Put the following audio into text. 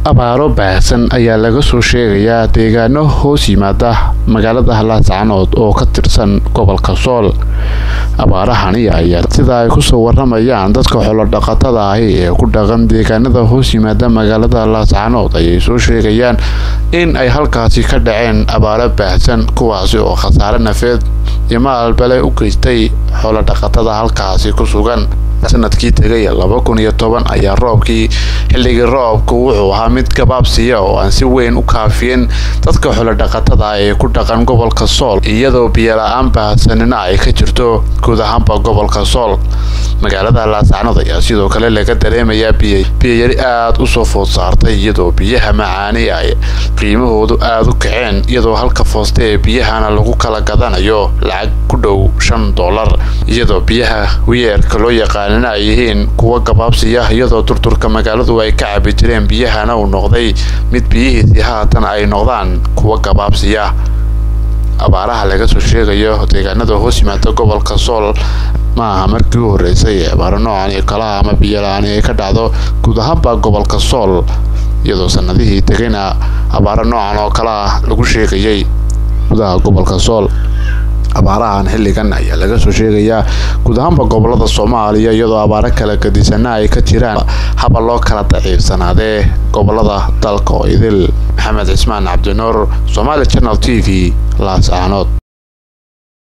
abaaro baahsan ayaa laga soo sheegayaa deegaano hoos yimaada magaalada laascanood oo ka tirsan gobolka sool abaarahani ayaa sida ay kusoo waramayaan dadka xolodhaqatada ahi ee ku dhaqan deegaanada hoos yimaada magaalada laascanood ayay soo sheegayaan in ay halkaasi ka dhaceen abaaro baahsan kuwaasi oo khasaare nafeed iyo maalbale u geystay xolodhaqatada halkaasi ku sugan sanadkii tegay laba kun iyo toban ayaa roobkii xilligii roobku wuxuu ahaa mid gabaabsiya oo aan si weyn u kaafiyeen dadka xolodhaqatada ee ku dhaqan gobolka sool iyadoo biyola-aan baahsanina ay ka jirto guud ahaanba gobolka sool magaalada laascanood ayaa sidoo kale laga dareemayaa biyayari aada u soo food saartay iyadoo biyaha macaani ay qiimahoodu aada u kaceen iyadoo halka fooste ee biyahana lagu kala gadanayo lacag ku dhow shan dollar iyadoo biyaha wiyeerka loo yaqaanina ay yihiin kuwa gabaabsiya iyadoo durturka magaaladu ay ka cabi jireen biyahana uu noqday mid biyihiisii haatan ay noqdaan kuwa gabaabsiya abaaraha laga soo sheegayo deegaanada hoos yimaada gobolka sool ma aha markii u horeysay ee abaaro noocan iyo kalaha ama biyola-aani ay ka dhacdo guud ahaanba gobolka sool iyadoo sanadihii tegayna abaaro noocan oo kale ah lagu sheegayay gudaha gobolka sool abaarahan xilligan ayaa laga soo sheegayaa guud ahaanba gobolada soomaaliya iyadoo abaaro kala gadisana ay ka jiraan haba loo kala daciifsanaadee gobolada dalka oo idil maxamed cismaan cabdinuur somaali channel t v laascaanood